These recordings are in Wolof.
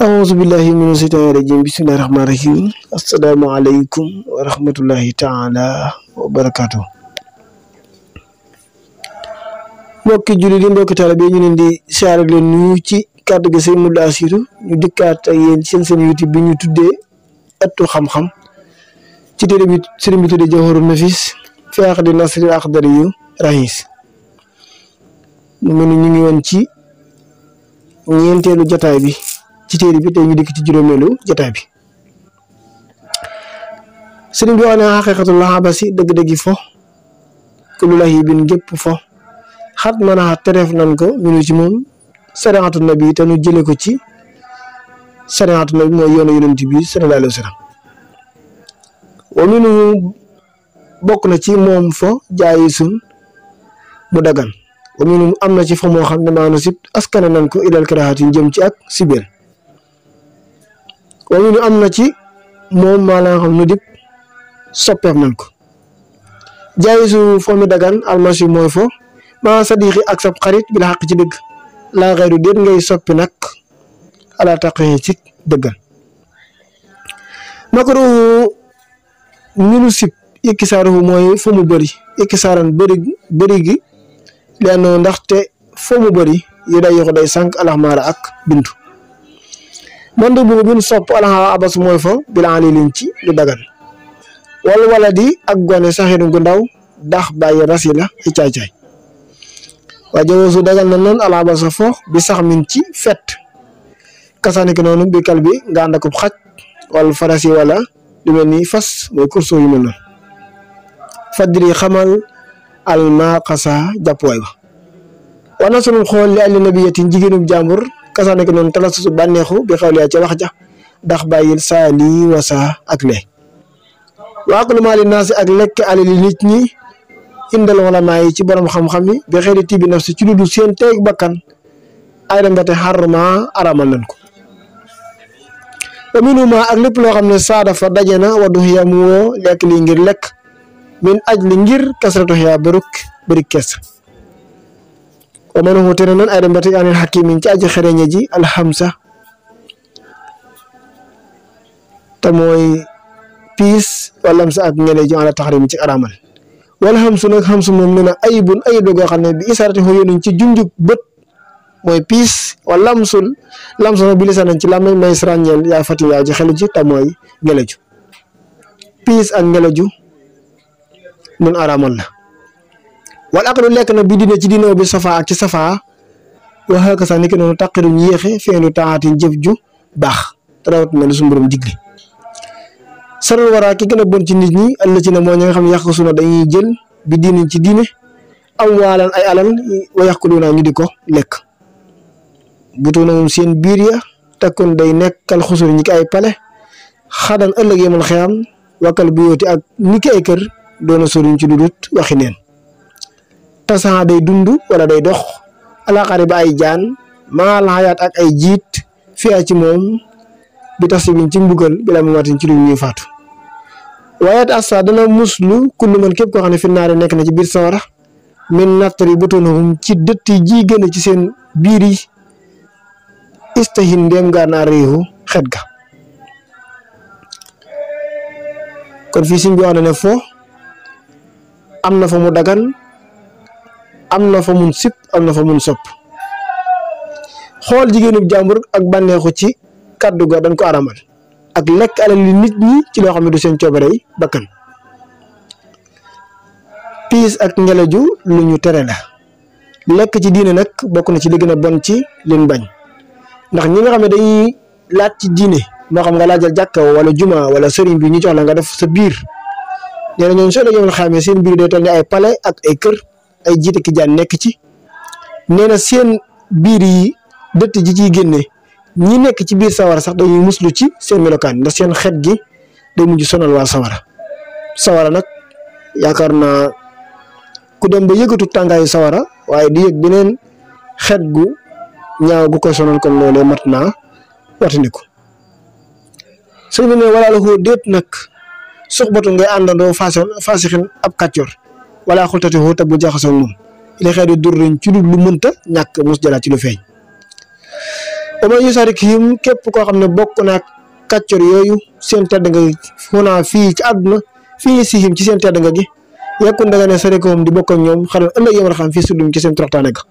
أعوذ بالله من الشيطان الرجيم بسم الله الرحمن الرحيم السلام عليكم ورحمة الله تعالى وبركاته mbokki jullit yi mbokki taalibe ñu leen di siyaare leen nuyu ci kàddu gi sëñ Modou Assirou ñu dikkaat ak yéen seen seen YouTube bi ñu tuddee ëttu xam-xam ci téere bi sëriñ bi tuddee Jawharun Nafis fi aqdi nasri aqdari yu rahis mu mel ni ñu ngi woon ci ñeenteelu jataay bi ci téere bi tey ñu dikk ci juróomeelu jataay bi sëriñ bi wax ne xaqiqatul lahabasi dëgg-dëggi fo kullu lahibin gépp fo xat mën a tereef nan ko minu ci moom sariatu nabi te nu jële ko ci sariatu nabi mooy yoonu yonent bi sallallahu alayhi wa sallam wa minu bokk na ci moom fo jaayi sun mu dagan wa minu am na ci fo moo xam ne maanu sib askane nan ko ilal karaxatin jëm ci ak sibeel wa minu am na ci moom maa la nga xam nu dip soppeef nan ko jaayi su fo mi dagan almasi mooy fo maa sadiqi ak sab xarit bi la xaq ci dëgg laa xayru déet ngay soppi nag ala taqi ci dëggal makruhu minu sib ikkisaaruhu mooy fa mu bëri ikkisaaran bëri bëri gi lenn ndaxte fa mu bëri yu day yoxu day sànq alaxmaara ak bintu man de bu bin sopp alaxa abas mooy fa bila alilin ci lu dagan wala wala di ak gone saxiru gu ndaw dax bàyyi rasi la i caay-caay waa jawoosu dagal na noonu alaaba sa fo bi sax min ci fet kasaani ki noonu bi kal bi nga ànd akub xaj wala farasi wala lu mel ni fas mooy kurso yu mel noonu fadri xamal alma xasa jàppuwaay ba wana sunum xool li àlli nabiyatin jigéenub jàmbur kasaani ki noonu talasusu bànneexu bi xawliyaa ca wax ja ndax bàyyil saa lii wasa ak lee waa ko lu maali naasi ak lekk alali nit ñi indal wala yi ci borom xam-xam yi bi xëy tibi naf si ci lu dul seen teeg bakkan ay dem ba te xarma aramal nañ ko wa minuma ak lépp loo xam ne saa dafa daje na wa dux ya mu woo lekk lii ngir lekk min aj li ngir kasratu xiyaa bëruk bëri kes wa man hu tere nan ay dem ba te anil xakimin ci aji xereñe ji alxamsa te mooy piis wala sa ak ngene ji ala taxarim ci aramal wala xam su nag xam su moom nee na ayibun ayib la goo xam ne bi isaarati xoo yónuñ ci junjub bët mooy piis wala lamsul lamsul nag bi lisaanan ci làmmeñ may sràññeel yaa fati yaa ji xelu ji te mooy ngeleju piis ak ngeleju nun araamal la wala ak lu lekk na bi dina ci dinoo bi safa ak ci safa waxa ka sax ni ki noonu taqiruñ yéexe feenu taatin jëf ju baax te rawat na lu su mborom digle saral waraa ki gën a bon ci nit ñi àll ci ne moo ñi nga xam ne yàq suna dañuy jël bi diiniñ ci diine am waalan ay alal wa yàq lu naa ñu di ko lekk butu na moom seen biir ya takkoon day nekkal xusur ñi ki ay pale xadan ëllëg yemal xeyam wakkal bu yooti ak ni ki ay kër doona soriñ ci dudut waxi neen tasan day dund wala day dox alaxari ba ay jaan maal xayaat ak ay jiit fiyaa ci moom bi tax si biñ ci mbugal bi la mu watin ci lu ñuy faatu waaye assa dana muslu kullu man képp koo xam ne fi naare nekk na ci biir sawara min nattari butunahum ci dëtt yi ji gën ci seen biir yi istahin ndéem gaa naa réewu xet ga kon fii siñ bi wax na ne fo am na fa mu dagan am na fa mun sip am na fa mun sopp xool jigéenub jàmbur ak bànneexu ci kaddu ga dañ ko aramal ak lekk alal li nit ñi ci loo xam ne du seen coobarey bakkan piis ak ngeleju lu ñu tere la lekk ci diine nag bokk na ci li gën a bon ci leen bañ ndax ñi nga xam ne dañuy laaj ci diine moo xam nga laajal jàkka wala juma wala sëriñ bi ñu jox la nga def sa biir nee na ñoom soo dee yomal xamee seen biir day toll ni ay palais ak ay kër ay jiite ki jaan nekk ci nee na seen biir yi dëtt ji ciy génne ñi nekk ci biir sawara sax dañuy muslu ci seen melokaan ndax seen xet gi day mujj sonal waa sawara sawara nag yaakaar naa ku dem ba yëgatu tàngaayu sawara waaye di yëg beneen xet gu ñaaw gu koy sonal kon loolee mat naa watandiku sëñ bi ne wala la ko déet nag suxbatu ngay àndandoo façon fasixin ab kàccoor wala xultati xoo te bu jaxasoo moom li xeet di dur ci lu mënta ñàkk mus jëlaat ci lu feeñ wa man yusarikihim képp koo xam ne bokk naa kàccor yooyu seen tedd nga xunaa fii ci àdduna fii sihim ci seen tedd nga gi yekkun da nga ne sarikoom di bokk ak ñoom xaral ëllëg yomal xam fii sudum ci seen toroxtaane ga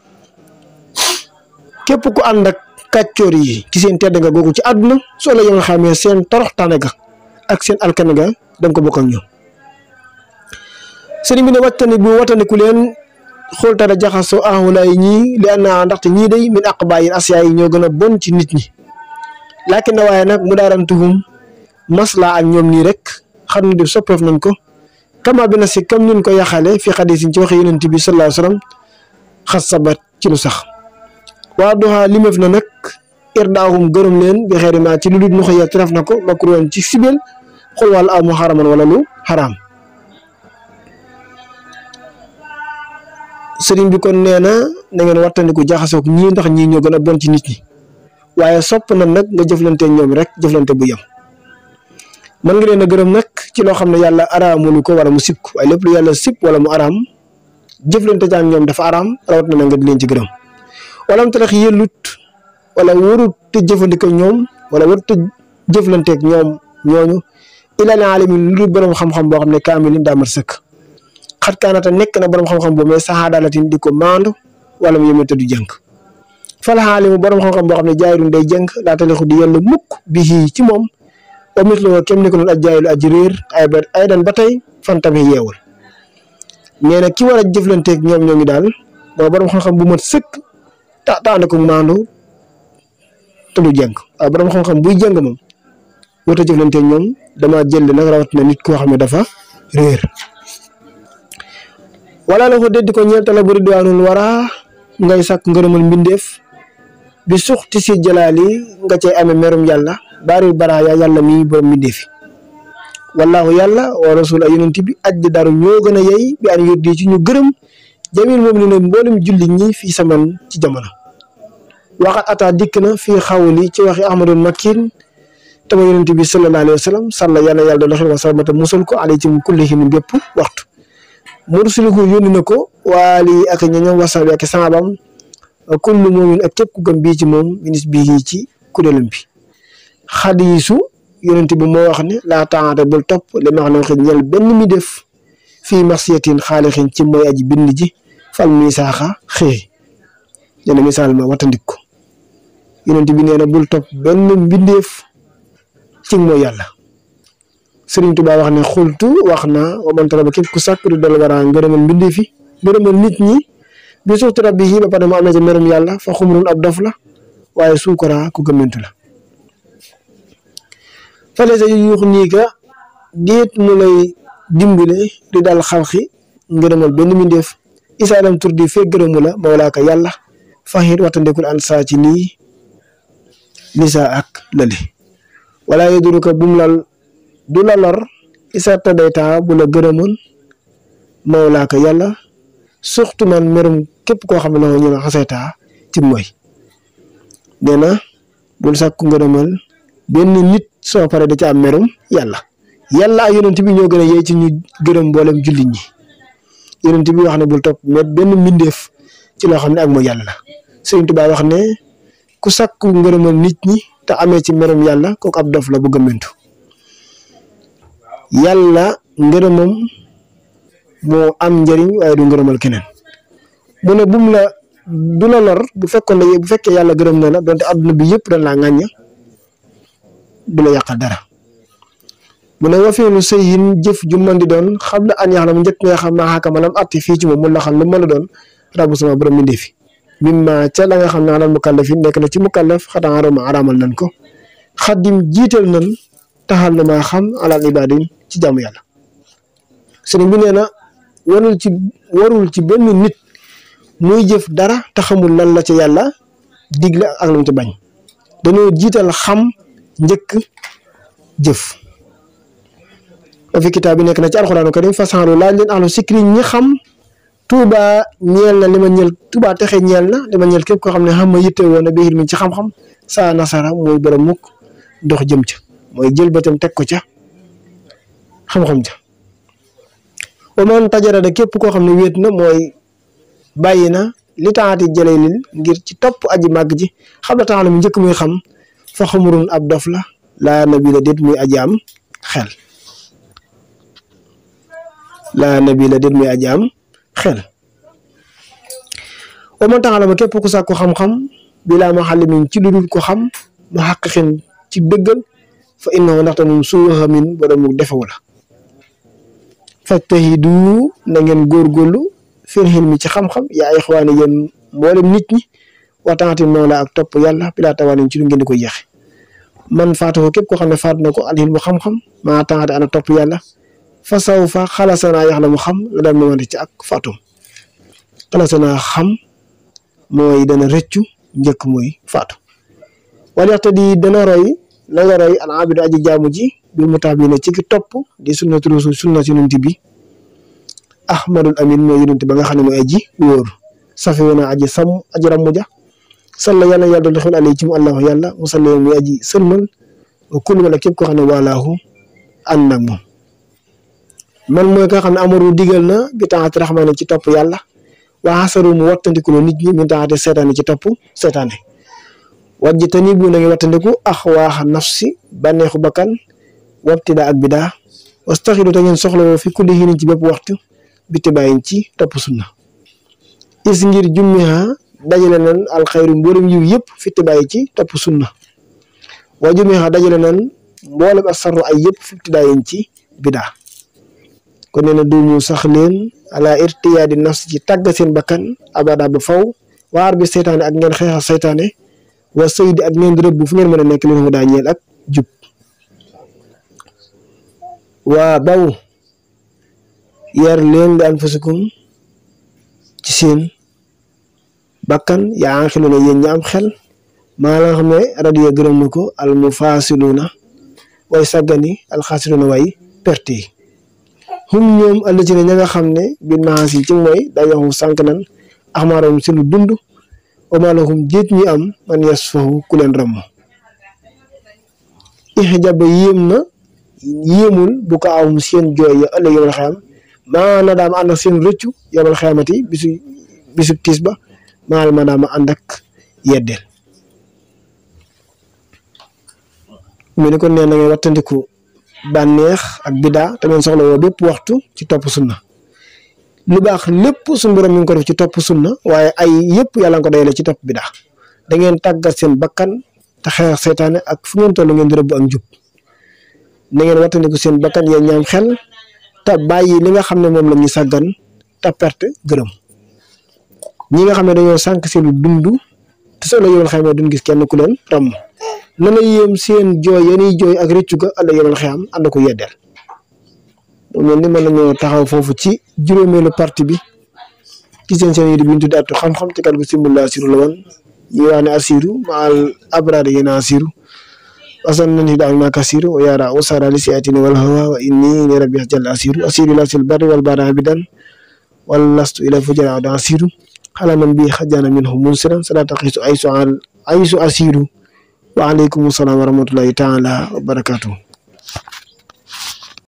képp ku ànd ak kàccoor yi ci seen tedd nga googu ci àdduna soo la yomal xamee seen toroxtaane ga ak seen alkane ga danga ko bokk ak ñoom sëriñ bi ne wattani bu wattandiku leen xooltara jaxasoo ahulaay ñii li anna ndaxte ñii day min aqbaayil asiyaa yi ñoo gën a bon ci nit ñi laakin na waaye nag mu daarantuhum maslaa ak ñoom nii rek xam ne di soppeef nañ ko kama bi na si comme nin ko yaxale fi xadis ci waxe yonent bi sallallahu alayhi wasallam xas sabat ci lu sax waa doxaa limeef na nag irdaahum gërëm leen bi xeeri ma ci lu dul nu xëya ref na ko makruwan ci sibel xol wàll aw mu xaraman wala lu xaraam sëriñ bi kon nee na na ngeen wattandiku jaxasoog ñii ndax ñii ñoo gën a bon ci nit ñi waaye sopp na nag nga jëflante ñoom rek jëflante bu yem mën nga leen a gërëm nag ci loo xam ne yàlla araamulu ko wala mu sib ko waaye lépp lu yàlla sib wala mu araam jëflante ak ñoom dafa araam rawat na nga di leen ci gërëm wala mu tax yëllut wala warut te jëfandikoo ñoom wala warut te jëflanteeg ñoom ñooñu ilal alamin lu dul borom xam-xam boo xam ne kaamilin daa mat sëkk xat kaanata nekk na borom xam-xam boobu mais saxaadalatin di ko maandu wala mu yemante du jënk fal xaalimu borom xam-xam boo xam ne jaayirun day jënk daa talixu di yellu mukk bi ci moom wa misloo kem ni ko noonu aj jaayilu aji réer ay ba ay dan ba tey fan tamit yeewul nee na ki war a jëflanteeg ñoom ñooñu daal mooy borom xam-xam bu mat sëkk ta taande ko maandu te du jënk waaye borom xam-xam buy jëng moom wut a jëflanteeg ñoom dama jël nag rawat na nit koo xam ne dafa réer wala la ko déddi ko ñeel tala bu ridwaanul wara ngay sàkk ngërëmal mbindeef bi suxti si jalaali nga cay amee merum yàlla baaril baraaya yàlla mi borom mbindeefi wallaahu yàlla wa rasul ay yonent bi ajj daru ñoo gën a yey bi an yurdi ci ñu gërëm jamil moom ni ne mboolem julli ñi fii saman ci jamono waxat ata dikk na fii xawli ci waxi ahmadul makin tama yonent bi sallallahu alayhi wa sallam sàlla yàlla yàlla doon xel wa sallamata musal ko alay ci kullihin bépp waxtu mursiliku yónni na ko waali ak ñoñom wasan bi ak saabam kullu moomin ak képp ku gëm bii ci moom minis bii ci kuréelam bi xadiisu yonent bi moo wax ne laa taata bul topp li ma xam ne xëy ñel benn mi def fii marsiyatin xaalixin ci mooy aji bind ji fal misaaxa xëy dana misaal ma watandik ko yonent bi nee na bul topp benn mbindeef ci mooy yàlla Sëriñ Tuubaa wax ne xultu wax na wa man talaba képp ku sàkk du dal wara ngërëmal mbindee fi ngërëmal nit ñi bi suxtu rabbi yi ba pare mu am na ci merum yàlla fa xumrun ab dof la waaye suukara ku gëmmentu la fale sa yu yuux nii ka déet mu lay dimbale di dal xalxi ngërëmal benn mbindeef isaadam tur di fekk gërëmu la mawlaaka yàlla faxit waxtandekul an saa ci lii lisa ak lële wala yeduruka bum lal du la lor isa tadayta bu la gërëmoon mawlaaka yàlla surtout man merum képp koo xam ne la ñu ne xasayta ci mooy nee na bul sàkku ngërëmal benn nit soo pare da ca am merum yàlla yàlla ak yonent bi ñoo gën a yey ci ñu gërëm mboolem jullit ñi yonent bi wax ne bul topp mais benn mbindeef ci loo xam ne ak mooy yàlla la Sëriñ Tuubaa wax ne ku sàkku ngërëmal nit ñi te amee ci merum yàlla kooku ab dof la bu gëmmentu yàlla ngërëmam moo am njëriñ waaye du ngërëmal keneen mu ne bum la du la lor bu fekkoon ne bu fekkee yàlla gërëm na la donte adduna bi yëpp dañ laa ŋàñña du la yàqal dara mu ne wa feelu sëyin jëf ju mën di doon xam la an yax la mu njëkk nga xam maa xakama lam atti fii ci moom mun la xam lu mën a doon rabu sama borom mi ndefi mimma ca la nga xam ne alal mukallafin nekk na ci mukallaf xataa arama araamal nañ ko xaddim jiital nañ taxal na maa xam alal ibadin ci jaamu yàlla sëriñ bi nee na warul ci warul ci benn nit muy jëf dara te xamul lan la ca yàlla digle ak lu mu ci bañ dañoo jiital xam njëkk jëf wa fi kitaab bi nekk na ci alxuraanu karim fasanlu laaj leen ahlu sikri ñi xam tuuba ñeel na li ma ñeel tuuba texe ñeel na li ma ñeel képp koo xam ne xam ma yitte woon na biir mi ci xam-xam saa nasara mooy borom mukk dox jëm ca mooy jël bëtam teg ko ca xam-xam ja wa man tajara da képp koo xam ne wéet na mooy bàyyi na li taati jëlee lil ngir ci topp aji màgg ji xam la tax la mu njëkk muy xam fa xamurun ab dof la laa nabi la déet muy aji am xel laa nabi la déet muy aji am xel wa man tax la ma képp ku sàkku xam-xam bilaa ma xale min ci lu dul ko xam ma xaqiqin ci dëggal fa innahu ndaxte moom suuxa min borom mu defewu la fajtahidu na ngeen góorgóorlu fil hilmi ci xam-xam yaa ixwaani yéen mboolem nit ñi waxtaanati moola ak topp yàlla bilaa tawaanin ci lu ngeen di ko yeexe man faatu ko képp koo xam ne faatu na ko alhilmu xam-xam maa taxate ana topp yàlla fa saw fa xalasanaa yax la mu xam la daan mamante ci ak faatum xalasanaa xam mooy dana rëccu njëkk muy faatu wala yaxte di dana roy na nga roy al abidu aji jaamu ji bil mutaabina ci ki topp di sunnatu rasul sunna yonent bi ahmadul amin mooy yonent ba nga xam ne mooy aji wóor safi wona aji sam aji rammu ja salla yàlla yàlla dolli xel alay ci mu allahu yàlla mu salla muy aji sëlmal wa kul wala képp koo xam ne waalaahu ànd nag moom man mooy ka xam ne amaru digal na bi taxati raxmaane ci topp yàlla waa xasaru mu wattandikuloo nit ñi min taxati seetaane ci topp seetaane wajji tani bu na ngi wattandiku ax waaxa nafsi bànneexu bakkan wabtida ak bidaa wastaxidu te ngeen soxla woo fi kulli xiinin ci bépp waxtu bitti bàyyin ci topp sunna is ngir jummiha dajale nan alxayru mboolem yiw yëpp fitti bàyyi ci topp sunna waa jummiha dajale nan mboolem asarru ay yëpp fitti bàyyin ci bidaa kon nee na duumu sax leen ala irtiyaadi nafsi ci tàgg seen bakkan abada ba faw waar bi seytaane ak ngeen xeexa seytaane wa saydi ak ngeen rëbb fu ngeen mën a nekk leen mu daa ñeel ak jub waa baw yar leen li anfusikum ci seen bakkan yaa ngi xilu ne yéen ñi am xel maa la nga xam ne radiya gërëm na ko al mufasiluna way sàggani alxaasiruna way perte yi hum ñoom àll ci ne ña nga xam ne bin maas yi ci mooy dañoo sànq nan axmaaroom si lu dund omalahum jéet ñi am man yas fahu ku leen ramm ixjaba yéem na yéemul bu ko awum seen jooy ya ëllëg yomal xeyam maana daama ànd ak seen rëccu yomal xeyamati bisu bisu tiis ba maal ma daama ànd ak yeddeel mu ne kon nee na ngay wattandiku bànneex ak bidaa te ngeen soxla woo bépp waxtu ci topp sunna lu baax lépp suñu borom mi ngi ko def ci topp sunna waaye ay yëpp yàlla nga ko dayale ci topp bidaa da ngeen tàggat seen bakkan te xeex seytaane ak fu ngeen toll ngeen di rëbb ak njub na ngeen wattandiku seen bakkan yéen ñaam xel te bàyyi li nga xam ne moom la ñuy sàggan te perte gërëm ñi nga xam ne dañoo sànq seen dund te soo la yomal xayma duñ gis kenn ku leen ram na la yéem seen jooy yeniy jooy ak rëccu ga àlla yomal xayam ànd ko yeddeel mu mel ni mën nañoo taxaw foofu ci juróomeelu partie bi ci seen seen yi di bi ñu tuddee Atu xam-xam ci kàddu gi simbul asiru la woon ñuy wax ne asiru maal abraar yéen a asiru wasan nañu daal ma kasiru wa yaara usara li siatini wal hawa wa inni li rabbi jalla asiru asiru la sil barri wal bara abidan wal lastu ila fujara da asiru xala man bi xajana minhu munsiran salata xisu aysu aysu asiru wa alaykum salaam wa rahmatullahi taala wa barakatuh